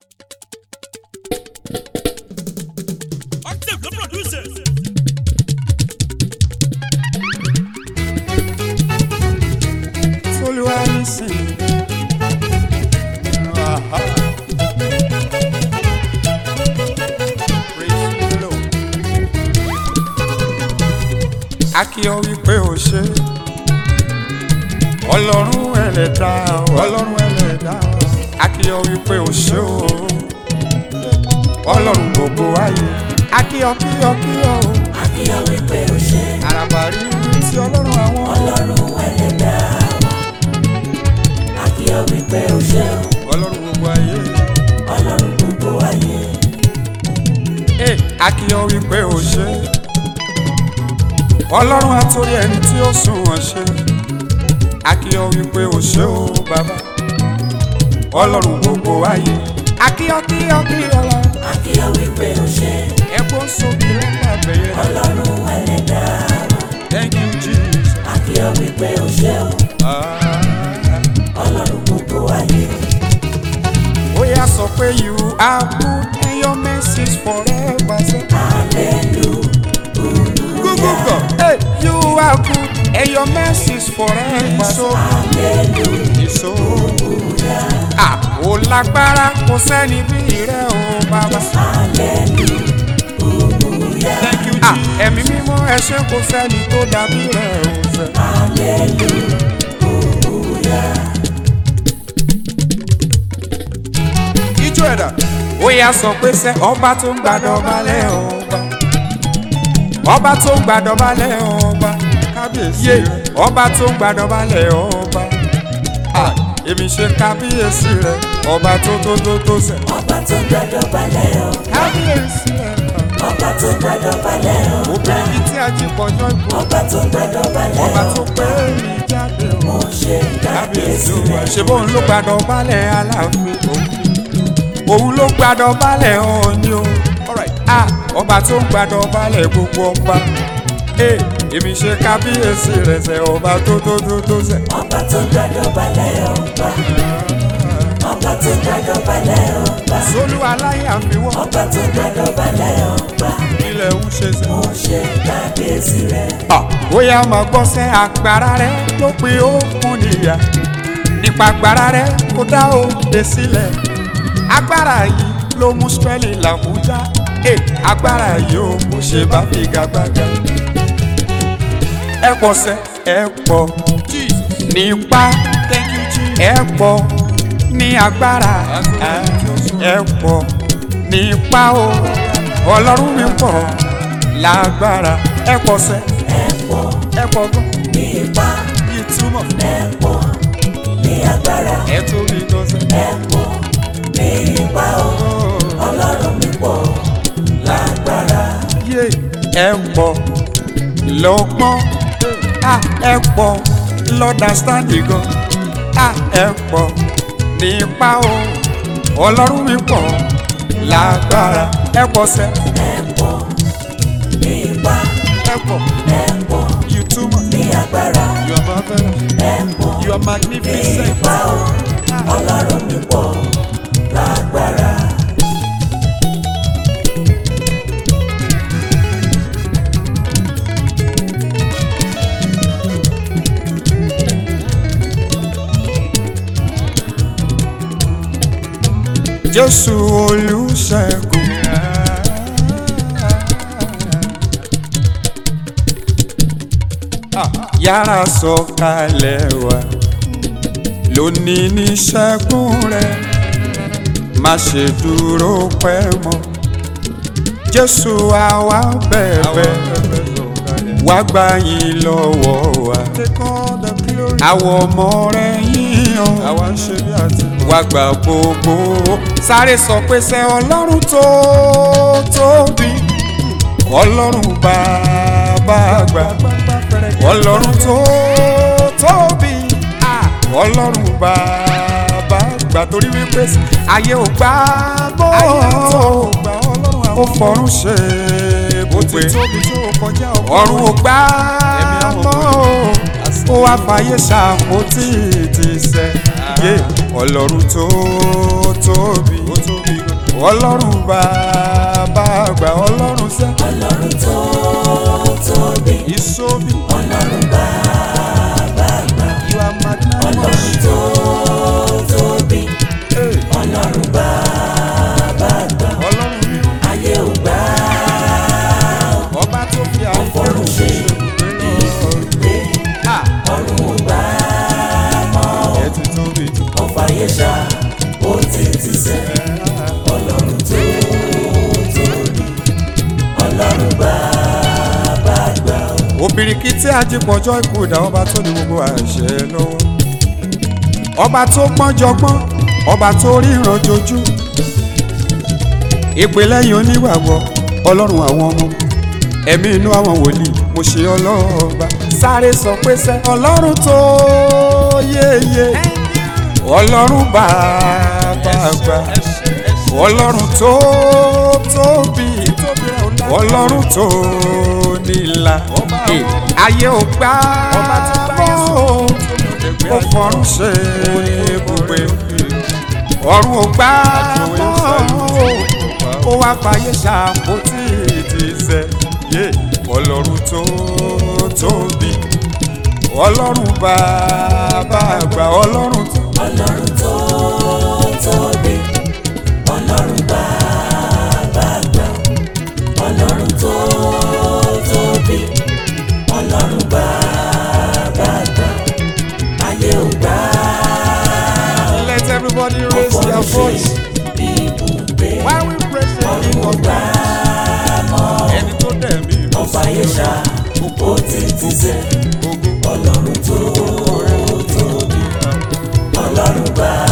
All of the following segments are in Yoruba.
Active the producers. Olúwa nísìn. Aha. Praise the Lord. A kí ọ wípé o ṣe ọlọ́run ẹlẹ́dá ọlọ́run ẹlẹ́dá a kí ọ wípé o ṣe o ọlọ́run gbogbo ayé a kí ọ kí ọ kí ọ o Akíyọ̀ wípé o ṣe àràbà rí ti ọlọ́run àwọn ọlọ́run ẹlẹ́dá wa. Akíyọ̀ wípé o ṣe ọlọ́run gbogbo ayé. ọlọ́run gbogbo ayé. Hey, a kí ọ wípé o ṣe ọlọ́run àtòrí ẹni tí ó sùn wọ́n ṣe a kí ọ wípé o ṣe o bàbá ọlọ́run gbogbo ayé a kí ọ kí ọ kí ọ lọ Akíyọ̀ wípé o ṣe ẹ̀kọ́ sókè lọ́pàá bẹ̀yẹ ọlọ́run ẹlẹ́dá wa. thank you jesus Akíyọ̀ wípé o ṣe ah, ọlọ́run gbogbo ayé. ó yá sọ pé you are good and your mercies forever say Hallelujah. gúgúgọ̀ hey, you are good and your mercies forever so. Hallelujah. èso. Àpò lágbára kò sẹ́ni bí rẹ̀ o bàbá. Hallelujah. Thank you Jesus. Ẹ̀mí mímọ́ ẹ ṣé kò sẹ́ni tó dàbí rẹ̀ o fẹ́. Hallelujah. Ijó ẹ̀dá. Ó yá sọ pé sẹ́ ọba tó ń gbàdọ̀ balẹ̀ ọba. Ọba tó ń gbàdọ̀ balẹ̀ ọba. Kábíyèsí rẹ̀. Ọba tó ń gbàdọ̀ balẹ̀ ọba. Ah, Èmi ṣe kábíyèsí rẹ̀. Ọba tó tó tó tó sẹ̀. Ọba tó gbàdọ̀ balẹ̀ o. Kábíyèsí rẹ̀. Ọba tó gbàdọ̀ balẹ̀ o. Obìnrin yìí tí a jí pọ̀jọ́ ìbò. Ọba tó gbàdọ̀ balẹ̀ Ọba o. tó pé mi jáde o. Mo ṣe kábíyèsí rẹ̀. ṣe bóun ló gbàdọ̀ balẹ̀ aláàfin òun ló gbàdọ̀ balẹ̀ ọ̀ọ́ni o Ah, ọba tó ń gbàdọ̀ balẹ̀ gbogbo ọba Eh, èmi ṣe kábíyèsí rẹ̀ sẹ́ ọba tó tó tó tó sẹ́ Ọba tó gbàdọ̀ balẹ̀ ọba. Ọba tó gbàdọ̀ balẹ̀ ọba. sólú aláyàfíwọ́ Ọba tó gbàdọ̀ balẹ̀ ọba. ilẹ̀ ń ṣe sẹ́. Mo ṣe kábíyèsí rẹ̀. Ah, bóyá máa gbọ́ sẹ́ agbára rẹ̀ ló pe òkun níyà nípa agbára rẹ̀ kó dá òde sílẹ̀ agbára yìí ló mú spẹ́lì làbújá Eh, agbára yìí ó kò ṣe bá figagbága ẹ pọ̀ sẹ́ ẹ pọ̀ nípa ẹ pọ̀ ní agbára ẹ pọ̀ nípa o ọlọ́run mi pọ̀ lágbára ẹ pọ̀ sẹ́ Ẹ̀pọ̀ ẹ pọ̀ gan ní ipá. ìtumọ̀ Ẹ̀pọ̀ ní agbára. ẹ tóbi gan sẹ́. Ẹ̀pọ̀ ní ipá o. Ọlọ́run mi pọ̀ lágbára. yé ẹ pọ̀ lọ́gbọ́n à ẹ pọ̀ lọ́dàstáǹdì gan à ẹ pọ̀ nípa o ọlọ́run mi pọ̀ lágbára ẹ pọ̀ sẹ́ Ẹ̀pọ̀ ní ipá. ẹ pọ̀ Ẹ̀pọ̀ you too much ní agbára. you are marvelous Ẹ̀pọ̀ you are ní magnificent ipá o. Ọlọ́run mi pọ̀ lágbára. jésù olùṣègùn. yára sọ̀kalẹ̀ wá lónìí ní ṣẹ́gun rẹ̀ má ṣe dúró pẹ́ mọ́ jésù àwa bẹ̀bẹ̀ wá gbà yín lọ́wọ́ wa àwọn ọmọ rẹ̀ yíyan wá gbà gbogbo sáré sọ pé sẹ́ ọlọ́run tó tóbi ọlọ́run bàbá àgbà ọlọ́run tó tóbi ah, ọlọ́run bàbá àgbà torí wípé ayé ò gbà bọ́ ó fọ̀run ṣe ibùgbé ọ̀run ò gbà mọ́ ó wá fàyè ṣàpótí ti sẹ́ yé ọlọ́run tó tóbi ọlọ́run bàbá àgbà ọlọ́run sẹ́ ọlọ́run tó tóbi ìsómi ọlọ́run bàbá àgbà you are magnanimous ọlọ́run tó tóbi Hey, ọlọ́run bàbá àgbà ọlọ́run mi ayé ò gbà ọba tó fi àwọn ọ̀run ṣe ibùgbé Ah, ọ̀run ò gbà ẹ ti tóbi jù ọ̀fàyè ṣá ó ti ti sẹ́ ọlọ́run tó tóbi ọlọ́run bàbá àgbà obìnrin tí ajípọ̀jọ́ ikú ìdá ọba tó ní gbogbo àṣẹ lọ́wọ́ ọba tó pọ́njọgbọ́n ọba tó ríran jojú ìpè lẹ́yìn onígbàgbọ́ ọlọ́run àwọn ọmọ ẹ̀mí inú àwọn wòlíì mo ṣe ọlọ́ọ̀ba sáré sọ pé sẹ́ ọlọ́run tó yéye ọlọ́run bàbá àgbà ọlọ́run tó tóbi ọlọ́run tó nílà Eh, ayé ò gbà mọ́ ó fọ̀run ṣe ibùgbé ọ̀run ò gbà mọ́ ó wá fàyè ṣàpótí ìtìsẹ̀ yé ọlọ́run tó tóbi ọlọ́run bàbá àgbà ọlọ́run tó. ọlọ́run tó tóbi ọlọ́run bàbá àgbà ọlọ́run tó tóbi ọlọ́run bàbá àgbà ayé ò gbà Let everybody raise their voice. ibùgbé While we praise the ọ̀run King ò of gbà ẹni tó dẹ̀ mí lọ ọ̀fàyè ṣá ó ti ti sẹ́ ọlọ́run tó tóbi ọlọ́run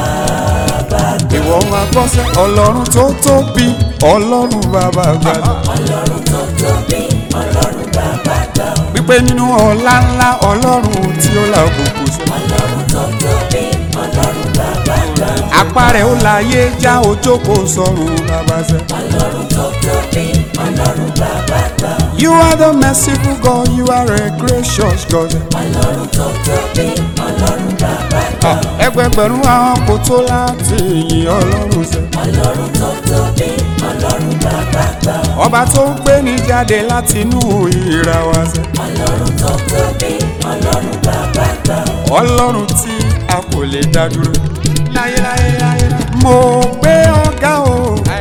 bàbá àgbà ìwọ máa gbọ́ sẹ́ ọlọ́run tó tóbi ọlọ́run bàbá àgbàdo. ọlọ́run tó tóbi ọlọ́run bàbá àgbà wípé nínú ọlá ńlá ọlọ́run tí ó la òkùnkùn sọ. ọlọ́run tó tóbi ọlọ́run bàbá àgbà apá rẹ̀ ó láyé já ojókòó sọ̀rùn bàbá sẹ́. ọlọ́run tó tóbi ọlọ́run bàbá àgbà You are the merciful God, you are a gracious God. ọlọ́run tó tóbi ọlọ́run bàbá àgbà ẹgbẹgbẹ̀rún àwọn kò tó láti yìn ọlọ́run sẹ́. ọlọ́run tó tóbi ọlọ́run bàbá àgbà ọba tó ń gbé ní jáde láti inú ìra wa sẹ́. ọlọ́run tó tóbi ọlọ́run bàbá àgbà ọlọ́run tí a kò lè dá dúró. láyéláyé láyé. mo gbé ọ̀gá o.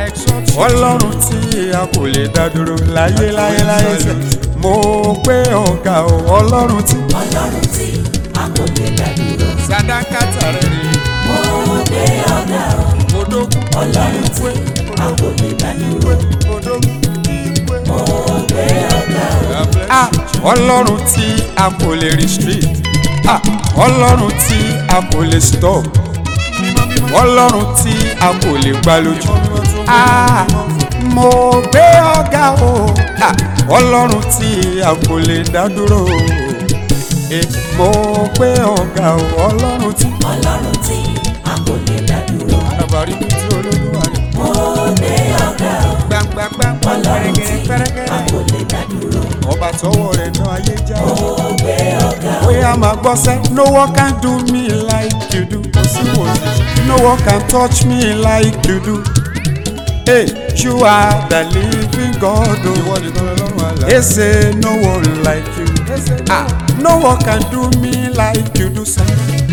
ọlọ́run tí a kò lè dá dúró. láyéláyé láyé sẹ́. mo gbé ọ̀gá o. ọlọ́run tí. ọlọ́run tí a kò lè dá dúró sadakata rẹ̀ rí. mo gbé ọ̀gá o odókun. ọlọ́run tí a kò lè dá dúró odókun. mo gbé ọ̀gá o Ah, ọlọ́run tí a kò lè restrict Ah, ọlọ́run tí a kò lè stop ọlọ́run tí a kò lè gbá lójú Ah, mo gbé ọ̀gá o Ah, ọlọ́run tí a kò lè dá dúró Eh, mo gbé ọ̀gá o ọlọ́run tí. ọlọ́run tí a kò lè dá dúró àbárí mi tí olólùwà rẹ̀ mo gbé ọ̀gá o gbàngbàngbà ọlọ́run tí a pẹ́rẹ́gẹ́rẹ́ kò lè dá dúró ọba tọwọ́ rẹ̀ náà ayé já o. mo gbé ọ̀gá o Oya máa gbọ́ sẹ́, no one can do me like you do. Kò sí wò sí. No one can touch me like you do. Hey, you are the living God. Ìwọ nìkan lọ́rùn àlá. They say no one like you. Ah, no one can do me like you do, sir.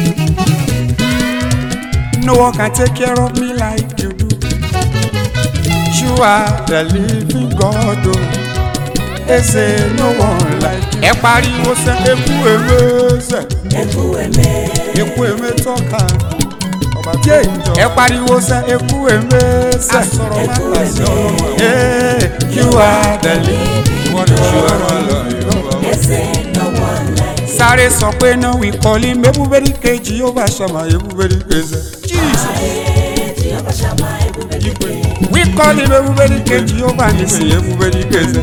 No one can take care of me like you do. You are the living God. Oh. They say no one like you. Ẹ pariwo sẹ́, eku ewé sẹ́ ẹkú ẹ̀mẹ́ eku eme tọ́ka ọba tó ń jọ. ẹ pariwo sẹ eku eme sẹ. asọ̀rọ̀ má ẹkú ta sí ẹ̀mẹ́ ọlọ́run. ee you are the living wọ́n ní ṣe ọ̀rọ̀ lọ ìrọ̀bà. ẹsẹ̀ lọ́wọ́ láì sáré sọ pé náà wí kọ́lí mẹ́búbẹ́rì kejì yóò bá ṣàmà ebúbẹ́rì kejì. jesus tí ọba ṣàmà ẹkú bẹ́ẹ̀ wí kọ́lí mẹ́búbẹ́rì kejì yóò bá ní sí ebúbẹ́rì kejì.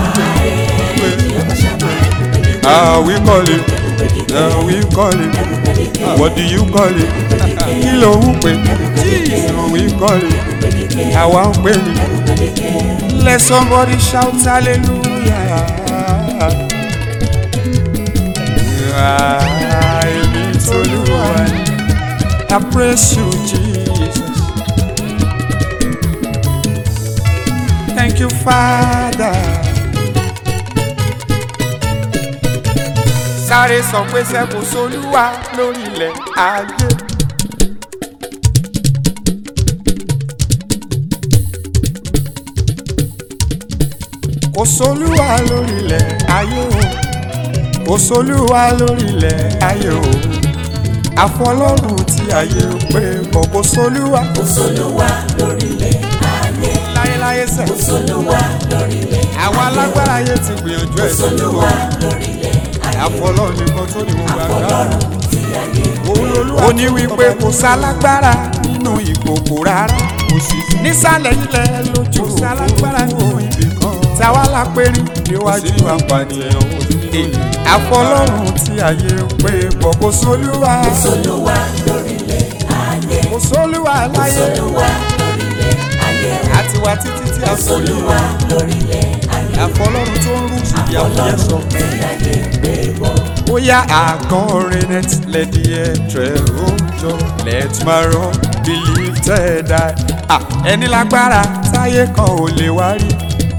ah we call it ah we call it what do you call it kí ló ń pè jesus we call it àwa ń pè ní. let somebody shout hallelujah. Ah, èmi t'Olúwa ni. I praise you Jesus. you father. sáré sọ pé sẹ́kù solúwa lórí ilẹ̀ ayé. kò solúwa lórí ilẹ̀ ayé o kò solúwa lórí ilẹ̀ ayé o àfọlọ́run tí ayé ń pè bọ̀ kò solúwa kò sólúwa lórílẹ̀ ayé láyéláyé sẹ̀. kò sólúwa lórílẹ̀ àwọn alágbára ayé ti gbìyànjú ẹ̀ sí sólúwa wa lórílẹ̀ ayé àfọlọ́run nìkan tó ní gbogbo àgbà. ọlọ́run tí ayé ó ní wípé kò sálágbára nínú ìkòkò rárá kò sí nísàlẹ̀ ilẹ̀ lójú sálágbára nínú ibì kan táwa la pérí níwájú apànìyàn àfọlọ́run tí ayé ń pè bọ̀ kò sólúwa kò sólúwa lórílẹ̀ ayé kò sólúwa láyé sólúwa lórílẹ̀ ayé àti wá títí tí a sọ sólúwa lórílẹ̀ ayé àfọlọ́run tó ń rú ìyàwó yẹn sọ. tí ayé gbé bọ̀ bóyá àkọrin net lẹ́dí ẹ̀trẹ̀ òòjọ́ let my run believe tẹ́ die. Ah, ẹni lágbára táyé kan ò lè wá rí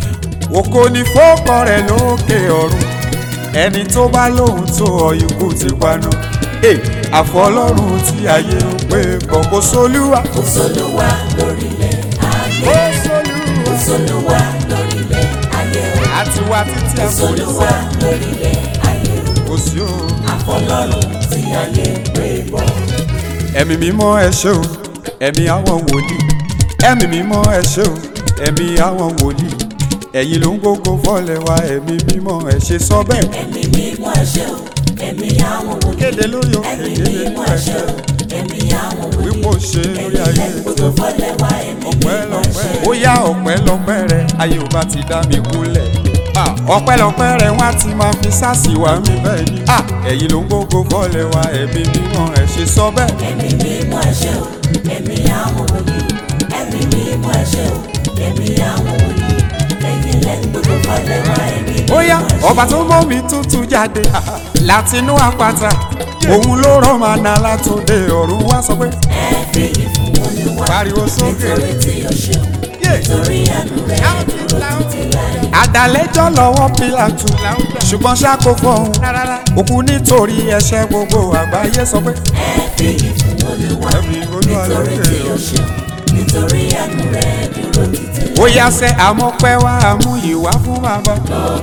òkò ní fọ́kọ rẹ̀ lókè ọ̀run ẹni tó bá lóhun tó ọ̀yùnkù ti paná. Hey, àfọlọ́run tí ayé ń pè bọ̀ kò sólúwa. kò sólúwa lórílẹ̀ ayé kò sólúwa. kò sólúwa lórílẹ̀ ayé àti wá títí kò àforí sólúwa lórílẹ̀ ayé kò sí o. àfọlọ́run tí ayé gbé bọ̀. ẹ̀mí mímọ́ ẹ ṣé o ẹ̀mí àwọn wòlíì ẹ̀mí mímọ́ ẹ ṣé o ẹ̀mí àwọn wòlíì ẹ̀yin ló ń gbógo fọ́lẹ̀ wa ẹ̀mí mímọ́ ẹ ṣe sọ bẹ́ẹ̀. ẹ̀mí mímọ́ ẹ̀ṣẹ̀ o ẹ̀mí àwọn wòlíì kéde lórí òkè ẹ̀mí kéde mímọ́ lórí ẹ̀ṣẹ̀ ẹ̀ṣẹ̀ o ẹ̀mí àwọn wòlíì wípò ṣe lórí ayé gbogbo fọlẹ̀ wá ẹ̀mí mímọ́ ẹ̀ṣẹ̀ ó yá ọpẹ́lọpẹ́ rẹ ayé ò bá ti dá mi kúnlẹ̀ Ah, ọpẹ́lọpẹ́ rẹ wá ti máa fi sáàsì wá mi bẹ́ẹ̀ ni Ah, ẹ̀yin ló ń gbógo fọ́lẹ̀ wa ẹ̀mí mímọ́ ẹ ṣe sọ bẹ́ẹ̀. ẹ̀mí mímọ́ ẹ̀ṣẹ̀ o ẹ̀mí àwọn wòlíì ẹ̀mí mímọ́ ẹ̀ṣẹ̀ o ẹ̀mí àwọn wòlíì ẹ̀yin lẹ́nu gbogbo fọlẹ̀ wá ẹ̀mí mímọ́ bóyá ẹ̀ṣẹ̀ ọba tó mọ́ mi tútù jáde látinú àpáta òun ló rán màná látòde ọ̀run wá sọ pé ẹ fi ìfún olúwa pariwo sókè nítorí tí o ṣeun nítorí àánú rẹ̀ dúró títí láé. àdàlẹ́jọ́ lọ́wọ́ pílàtù ṣùgbọ́n ṣáko fọ́hún òkú nítorí ẹ̀ṣẹ̀ gbogbo àgbáyé sọ pé ẹ fi ìfún olúwa ẹ̀mí olúwa nítorí lókè tí o ṣeun nítorí àánú rẹ̀ dúró títí láé. ó yá sẹ́ àmọ́pẹ́ wá àmú ìwá fún bàbá.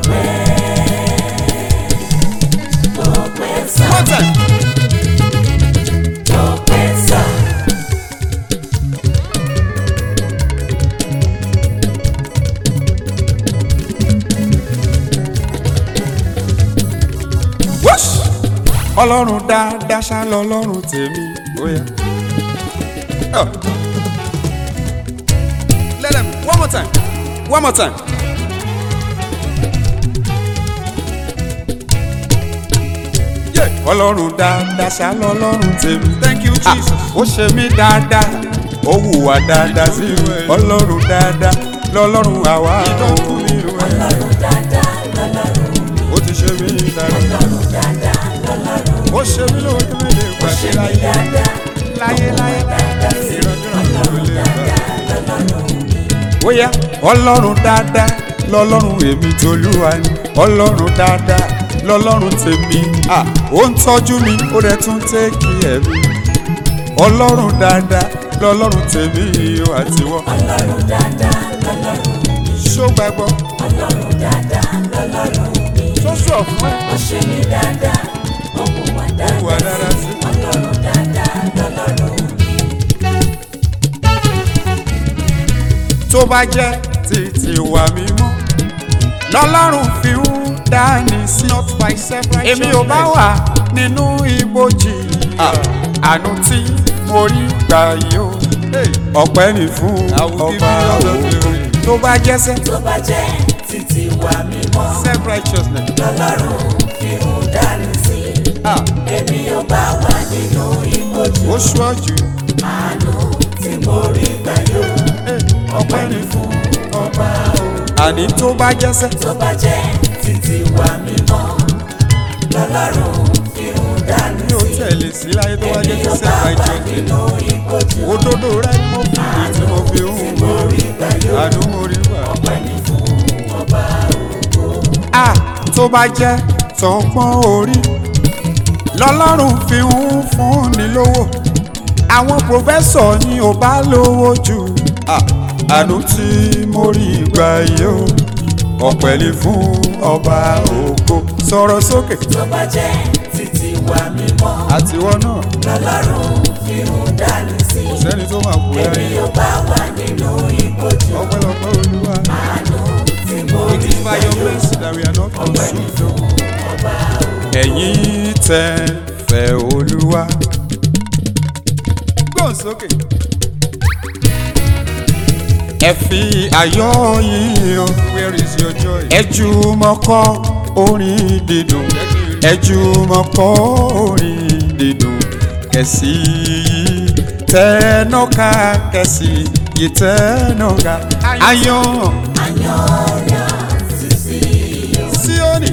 ọpẹ́ sá One time. ọpẹ́ sá Whoosh! ọlọ́run dáadáa ṣá lọ́lọ́run tèmi ó yá. Oh. Let them one more time one more time. Yeah. ọlọ́run dáadáa ṣá lọ́lọ́run tèmi. thank you jesus. ó ṣe mí dáadáa ó hùwà dáadáa sí mi. ọlọ́run dáadáa lọ́lọ́run àwa ò. ọlọ́run dáadáa lọ́lọ́run mi ó ti ṣe mí dáadáa. ọlọ́run dáadáa lọ́lọ́run mi ó ṣe mí lójú mi lè ó ṣe gbàgbé mí láyé dáadáa láyé láyé dáadáa sí ìrọ̀jọ́ ló lè gbà. dáadáa lọ́lọ́run mi bóyá ọlọ́run dáadáa lọ́lọ́run èmi tolúwa ni ọlọ́run dáadáa lọ́lọ́run tèmi à ó ń tọ́jú mi ó dẹ̀ tún tẹ́kì ẹ̀mí ọlọ́run dáadáa lọ́lọ́run tèmi ó àtiwọ́ ọlọ́run dáadáa lọ́lọ́run mi ṣó gbàgbọ́ ọlọ́run dáadáa lọ́lọ́run mi tó sọ̀ fún ẹ ó ṣe mí dáadáa ó mú wa wà dáadáa dáadáa sí. ọlọ́run dáadáa lọ́lọ́run mi tó bá jẹ́ títí wà mímọ́ lọ́lọ́run fi ń dání sí. èmi ò bá wà nínú ibojì àánú tí mo rí gbà yìí o ọpẹ́ ni fún ọba òun tó bá jẹ́sẹ́ tó bá jẹ́ títí wa mímọ́ self righteousness. lọ́lọ́run fi ń dání sí èmi ò bá wà nínú ìbòjú ó ṣọ́jú àánú tí mo rí gbà yóò ọpẹ́ ni fún ọba òun. àní tó bá jẹ́sẹ́ tó bá jẹ́ títí wa mímọ́ lọ́lọ́run fi ń dání mi ò sí tẹ̀lé sí láyé tó bá èmi jẹ́ ò self bá wà righteousness. nínú ìbòjú òdodo rẹ ni mo fi èyí tí mo fi ń wò mo rí gbà yóò àánú mo rí gbà. ọpẹ́ ní fún tó bá jẹ́ tọgbọ́n orí lọ́lọ́run fi ń fúnni lówó àwọn pòfẹ́sọ̀ ni ò bá lówó jù Ah, àánú tí mo rí gbà yìí o ọ̀pẹ̀lẹ̀ fún ọba ògo sọ̀rọ̀ sókè tó bá jẹ́ títí wà mímọ́ àtiwọ́ náà lọ́lọ́run fi ń dání sí sẹ́ni tó máa kú èmi láyé yóò bá wà nínú ìbòjú ọpẹ́lọpẹ́ olúwa. àánú tí mo It rí is by your mercy that we are not consumed. o. Ẹ̀yin tẹ́ fẹ́ Olúwa. Gbọ́n sókè. Ẹ fi ayọ̀ yín hàn. Where is your joy? Ẹ jùmọ̀ kọ orin dídùn. Ẹ jùmọ̀ kọ orin dídùn. Kẹ̀sì yìí tẹ́nọ́ká kẹ̀sì yìí tẹ́nọ́ká. Ayọ̀ Sioni.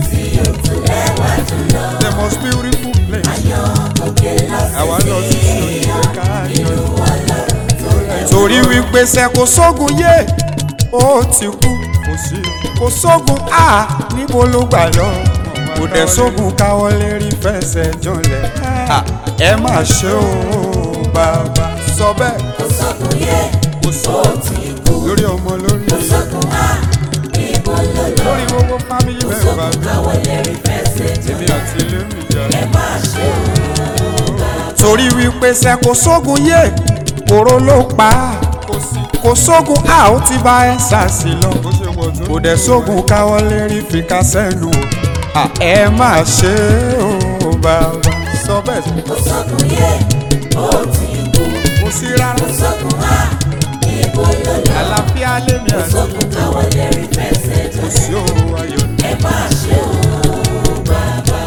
The most beautiful place. Àwa lọ sí Sioni ká yọ. Torí wípé ṣe kò sógun yé, ó ti kú. Kò sí. Kò sógun á níbo ló gbà lọ. Kò dẹ̀ sógun káwọ́ lérí fẹsẹ̀ jọlẹ̀. À, Ẹ má ṣe o bàbá. Sọ bẹ́ẹ̀. kò sọ́kùn yé Kò sí. Lórí ọmọ lórí. sọ́kùn á ibo ló lọ Lórí gbogbo fámìlì mẹ́fà mi. káwọ́ lérí fẹsẹ̀ jọ Èmi àti ilé mi jà. ẹ má ṣe o torí wípé ṣe kò sógun yé kóró ló pa á kò sógun a ó ti bá ẹ ṣàṣì lọ kò dẹ̀ sógun káwọ́ lérí fi ká sẹ́nu o À, ẹ má ṣe o bàbá sọ bẹ́ẹ̀ sí. kò sọ́kùn yé ó ti kú kò sí rárá sọ́kùn á ibo ló lọ àlàáfíà lèmi àti sọ́kùn káwọ́ lérí fẹsẹ̀ jọ kò sí òru ayọ̀ ní. ẹ má ṣe o bàbá.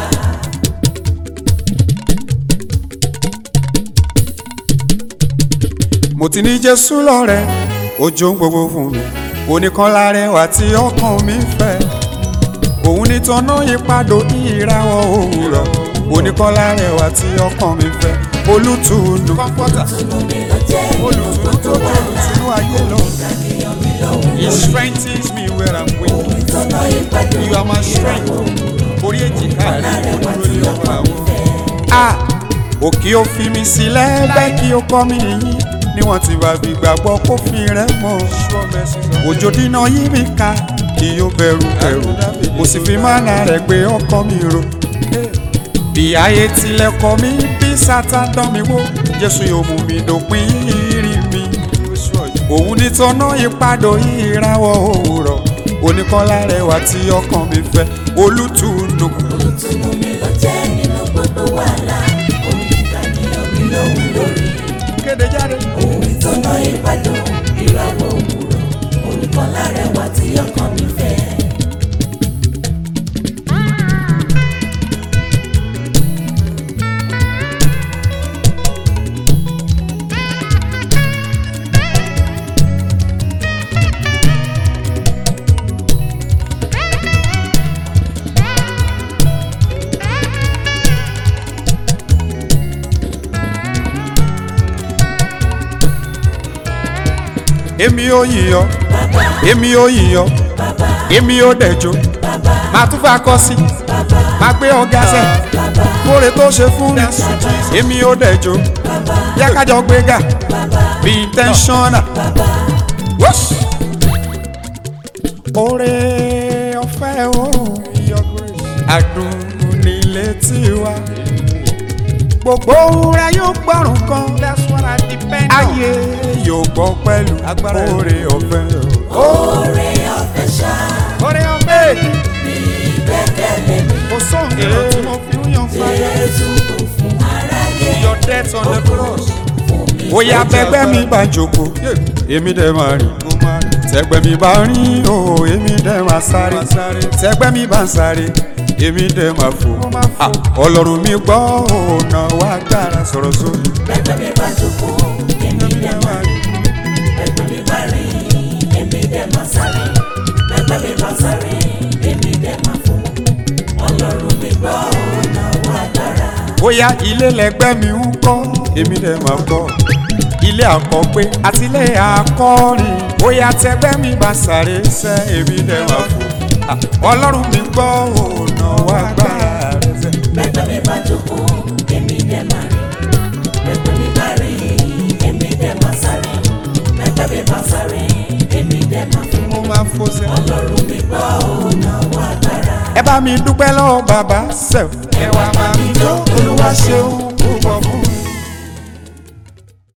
mo ti ní jésù lọ́rẹ̀ ojú ń gbogbo fún mi oníkan lárẹwà tí ọkàn mi fẹ́ òun ní tọ́nà ìpadò ìràwọ̀ òwúrọ̀ oníkan lárẹwà tí ọkàn mi fẹ́ olùtùnú kọ́ńpọ́tà mi ló jẹ́ olùtùnú tó bá olùtùnú ayé lọ. he strengthens me where i'm weak ìtọ́nà ìpàdé you are my strength orí èjìká rẹ̀ dúró lé ọ̀rọ̀ àwọn. a òkè ó fi mi sílẹ̀ bẹ́ẹ̀ kí ó kọ́ mi yín níwọ̀n tí bá fi gbàgbọ́ kó fi rẹ̀ mọ́ òjò dínà yí mi ká kí ó bẹ̀rù bẹ̀rù kò sì fi mánà rẹ̀ gbé ọkàn mi ro bí ayé tilẹ̀ kọ̀ mí bí sátán dán mi wó jésù yóò mú mi dòpin ìrìn mi òun ní tọ́nà ìpadò ìràwọ̀ òwúrọ̀ oníkọ́lá rẹwà tí ọkàn mi fẹ́ olùtùnú olùtùnú mi ló jẹ́ nínú gbogbo wàhálà òun nìkan ni omi lòun lórí kéde jáde. òun ìtọ́nà ìpàdé ìràwọ̀ òwúrọ̀ olùkọ́ lárẹwà tí ọkàn mi fẹ́. èmi ò yíyọ èmi ò yíyọ èmi ò dẹjọ màá tún fà kọ sí màá gbé ọgá sẹ kóre tó ṣe fún mi èmi ò dẹjọ yá kájọ gbéga bí intentional. Whoosh! Oore ọ̀fẹ́ o adùn nílé tiwa gbogbo ohun rẹ yóò gbọ́rùn kan ayé yóò gbọ́ pẹ̀lú oore ọ̀fẹ́ o. oore ọ̀fẹ́ ṣá oore ọ̀fẹ́ gbẹ́kẹ̀lé mi kò sóhun èrò tí mo fi ń yan fàyà jésù kò fún aráyé your death on the cross. Oya bẹgbẹ́ mi bá jókòó, èmi dẹ̀ máa rìn. Tẹgbẹ́ mi bá rìn o, èmi dẹ̀ máa sáré. Tẹgbẹ́ mi bá ń sáré, èmi dẹ̀ máa fò. Ah, Ọlọ́run mi gbọ́ ọ̀nà wa gbára sọ̀rọ̀ sórí. bẹ́ẹ̀ mi bá jókòó èmi dẹ̀ máa rìn bẹ́ẹ̀ mi bá rìn èmi dẹ̀ máa sáré bẹ́ẹ̀ mi bá sáré èmi dẹ̀ máa fò ọlọ́run mi gbọ́ ọ̀nà wa dára. Bóyá ilé lẹgbẹ́ mi ń kọ́, èmi dẹ̀ máa kọ́. Ilé àkọ́gbé àti ilé àkọ́rin. Bóyá tẹgbẹ́ mi bá sáré sẹ́, èmi dẹ̀ máa fò. Ah, Ọlọ́run mi gbọ́ ọ̀nà náwó agbára rẹ̀ sẹ́. Bẹ́gbẹ́ mi bá jókòó, èmi dẹ̀ máa rìn. Bẹ́gbẹ́ mi bá rìn, èmi dẹ̀ máa sáré. Bẹ́gbẹ́ mi bá sáré, èmi dẹ̀ máa fò. mo máa fò sẹ́. Ọlọ́run mi gbọ́ ò náwó agbára. ẹ bá mi dúpẹ́ lọ́wọ́ bàbá sẹ́f. ẹ wá máa mi jó olúwa ṣeun púpọ̀ fún